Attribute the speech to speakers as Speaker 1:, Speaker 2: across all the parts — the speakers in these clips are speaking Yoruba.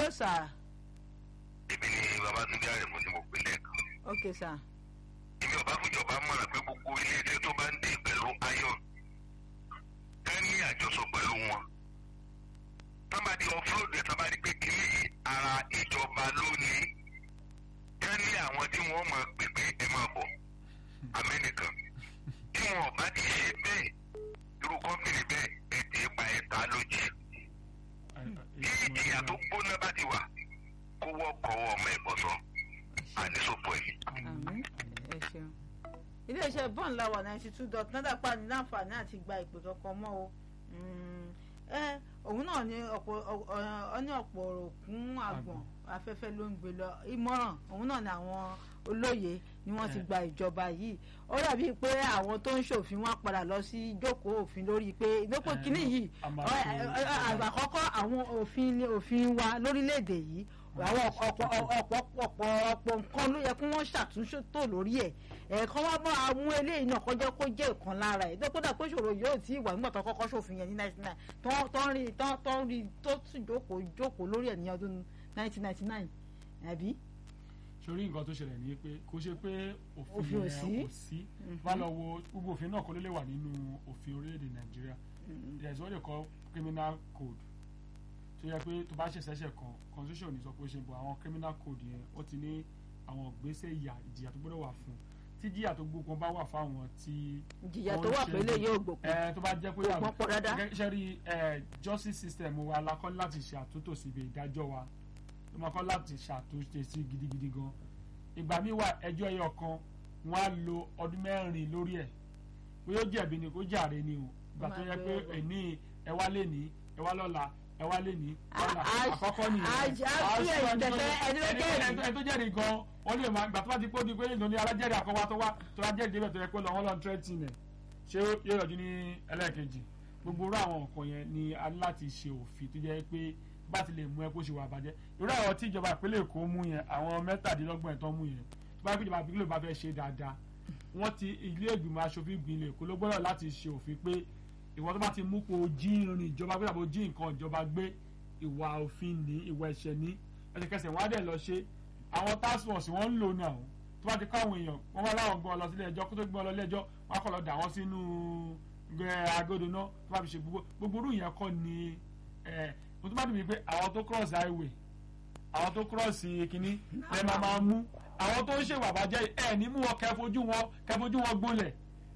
Speaker 1: hello sir
Speaker 2: èmi ni babatunde àrẹ̀mú ni mo pè lẹ́ẹ̀kan.
Speaker 1: ok sir
Speaker 2: èmi ọba fúnjọba mọ̀ràn pé gbogbo iléeṣẹ́ tó bá ń dé pẹ̀lú iron ká ní àjọsọ pẹ̀lú wọn. tábàdí offroad ẹ̀ tábàdí pé kí ara ìjọba lónìí ká ní àwọn tí wọ́n máa pè pé ẹ máa bọ̀ amẹ́nìkan. tí wọn ò bá ti ṣe bẹ́ẹ̀ irú kọ́mpìnì bẹ́ẹ̀ ẹ̀ tì í pa ẹ̀ta lójì. tí ìjìyà tó gbóná bá ti wà kó wọ́ kọ́wọ́ ọmọ ẹ̀ bọ̀ sọ àníṣòpọ̀ ẹ̀.
Speaker 1: àmín ẹ ṣeun iléeṣẹ́ bọ́ọ̀n làwà ninety two dot nine pa ní láǹfààní àti gba ìpè kankan mọ́ o Mm, ẹ òun náà ní ọ̀pọ̀ ọ ní ọ̀pọ̀ ọ̀rọ̀ kún àgbọ̀n afẹ́fẹ́ ló ń gbé lọ ìmọ̀ràn òun náà ní àwọn olóye ni wọ́n ti
Speaker 3: Eh.
Speaker 1: gba ìjọba yìí ó dàbí pé àwọn tó ń ṣòfin wọn padà lọ sí ìjókòó òfin lórí pé ìdókò
Speaker 3: Eh,
Speaker 1: kínní yìí
Speaker 3: a máa
Speaker 1: ọ-
Speaker 3: ṣe-
Speaker 1: ẹ- ẹ- ẹ- àkọ́kọ́ àwọn òfin ni òfin wa lórílẹ̀‐èdè yìí àwọn ọ̀pọ̀ ọ̀pọ̀ ọ̀pọ̀ ọ̀pọ̀ nǹkan ló yẹ kí wọ́n ṣàtúnṣe tó lórí ẹ̀ ẹ̀ẹ̀kan wá bá àwọn eléyìí náà kọjá kó jẹ́ ìkan lára ẹ̀ dókòdà pé ìṣòro yóò tí ì wà nígbà tó kọ́kọ́ ṣòfin yẹn ní ninety nine tó ń rí tó ń rí tó sì jókòó jókòó lórí ẹ̀ ní ọdún nineteen ninety nine àbí.
Speaker 3: sórí nǹkan tó ṣẹlẹ̀ ní pé kó ṣe pé
Speaker 1: Òfin
Speaker 3: òfin
Speaker 1: ò
Speaker 3: yẹn
Speaker 1: sí.
Speaker 3: kò sí wá lọ wo gbogbo òfin náà kó ló lè wà nínú òfin orílẹ̀-èdè nàìjíríà there is what they call criminal code tó yẹ pé tó bá ṣe ṣẹ̀ṣẹ̀ kan constitution ní sọ pé ó ṣe bọ̀ àwọn criminal code yẹn ó ti ní àwọn ìgbésẹ̀ ìyà ìjìyà tó gbọ́dọ̀ wà fún tí ìjìyà tó gbókun bá wà fáwọn tí
Speaker 1: ìjìyà tó wà pé lè yóò gbòkun
Speaker 3: ẹ tó bá jẹ́ pé
Speaker 1: Kò pọn pọ̀ dáadáa.
Speaker 3: gẹ́gẹ́ ṣe rí ẹ justice system wa la kọ́ láti ṣe àtúntò síbi ìdájọ́ wa ló máa kọ́ láti ṣàtúnṣe sí gidigidi gan ìgbà míì wà ẹjọ́ ẹyọ kan wọ́n á lo ọdún mẹ́rin lórí ẹ̀ bóyá ó jẹ̀bi ni kó jàre ni o ìgbà tó yẹ pé
Speaker 1: Ó máa gbé
Speaker 3: ẹni ẹ wá lé ní ẹ wá lọ́la ẹ wá lé ní lọ́la
Speaker 1: A- a-
Speaker 3: àkọ́kọ́ nìyẹn
Speaker 1: a- a-
Speaker 3: A
Speaker 1: fi
Speaker 3: sọ
Speaker 1: ẹ̀yìn
Speaker 3: ẹni tó-
Speaker 1: tẹ̀tẹ̀ ẹni tó jẹ́rìí.
Speaker 3: ẹni tó jẹ́rìí gan wọ́n lè máa gbà tó bá ti pé ó di pé ìdùnnú alájẹ́rìí àkọ́wá tó wá tó wá jẹ́rìí débẹ̀ tó yẹ pé lọ́wọ́ lọ́n tírẹ́tì nẹ̀ ṣé yóò yọjú ní ẹlẹ́ẹ̀kejì gbogbo irú àwọn nǹkan yẹn ni a ní láti ṣe òfin tó jẹ́ pé bá ti lè mú ẹ kó ṣe wà bàjẹ́ irú àwọn tí ìjọba ìpínlẹ̀ Èkó mú yẹn àwọn mẹ́tàdínlọ́gbọ̀n ẹ̀ tán mú yẹn tó bá yẹ pé ìjọba ìpínlẹ̀ bá fẹ́ ṣe dáadáa wọ́n ti ilé ìgbìmọ̀ aṣòfin ìpínlẹ̀ Èkó ló gbọ́dọ̀ láti ṣe òfin pé ìwọ tó bá ti mú kó o jí irin ìjọba gbé tàbí o jí nǹkan ìjọba gbé ìwà òfin ní ìwà ẹ̀ṣẹ̀ ní ẹsẹ̀kẹsẹ̀ wọ́n á dẹ̀ lọ ṣe àwọn task force wọ́n ń lò náà tó bá ti kọ́ àwọn èèyàn wọ́n wá láwọn gbọ́ ọ lọ sílé ẹjọ́ kó tó gbọ́ ọ lọ ilé ẹjọ́ wọ́n á kọ́ lọ dà wọ́n sínú ẹ, agodo náà tó bá fi ṣe gbogbo gbogbo irú yẹn kọ́ ni ẹ mo tó bá dùn mí pé àwọn tó cross highway àwọn tó cross kínní ẹ máa máa mú àwọn tó ń ṣèwà bàjẹ́ ẹ ní mú wọn kẹfojú wọn kẹfojú wọn gbólẹ̀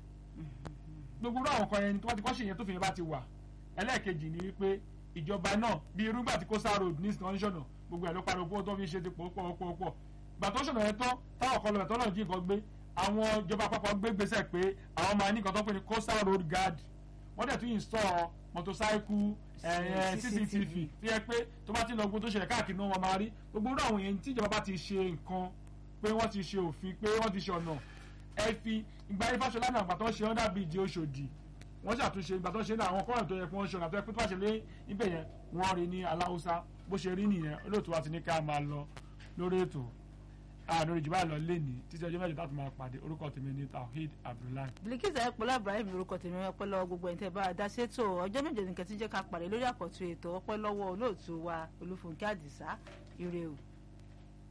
Speaker 3: gbogbo irú àwọn kan yẹn tó bá ti kọ́ ṣe yẹn tó fi yẹn bá ti wà ẹlẹ́ẹ̀kejì ni wípé ìjọba náà bí irú gbà tí coastal road ní ìsìnkànṣọ̀nà gbogbo ẹ̀ ló pariwo pé ó tó fi ṣe ti pọ̀ pọ̀ pọ̀ pọ̀ gbà tó ṣọ̀nà yẹn tán táwọn kan lọ bẹ̀ tọ́nà jí nǹkan gbé àwọn ìjọba àpapọ̀ gbé gbèsè pé àwọn máa ní nǹkan tó pè ní coastal road guard wọ́n dẹ̀ tún install motorcycle ẹ̀yẹ cctv tó yẹ pé tó bá ti lọ gbogbo tó ṣẹlẹ̀ káàkiri náà wọ́n máa rí gbogbo irú àwọn yẹn tí ìjọba bá ti ṣe nǹkan pé wọ́n ti ṣe òfin pé wọ́n ti ṣe ọ̀nà ẹ fi ìgbà yẹn fáṣọlá náà gbà tó ń ṣe under bridge Òṣòdì wọ́n ṣàtúnṣe ìgbà tó ń ṣe ní àwọn kọ́nà tó yẹ kí wọ́n ṣe ọ̀nà tó yẹ pé tó bá ṣe lé ibẹ̀ yẹn wọ́n rí ní aláwùsá bó ṣe rí nìyẹn olóòtú wa ti ní ká máa lọ lórí ètò àná orí jùlọ lọ lẹ́ni títí ọjọ́ mẹ́jọ láti máa pàdé orúkọ tèmi ní Tawhid Abdullahi.
Speaker 1: Bilkisu ayọpọlọ Ibrahim lorúkọ tèmi ọpẹ́ lọ́wọ́ gbogbo ẹni tẹ́ bá a dá sétò ọjọ́ méje nìkan tí jẹ́ ká pàdé lórí àkọ́tún ètò ọpẹ́ lọ́wọ́ olóòtú wa Olúfúnkẹ́ Àdìsá ire o.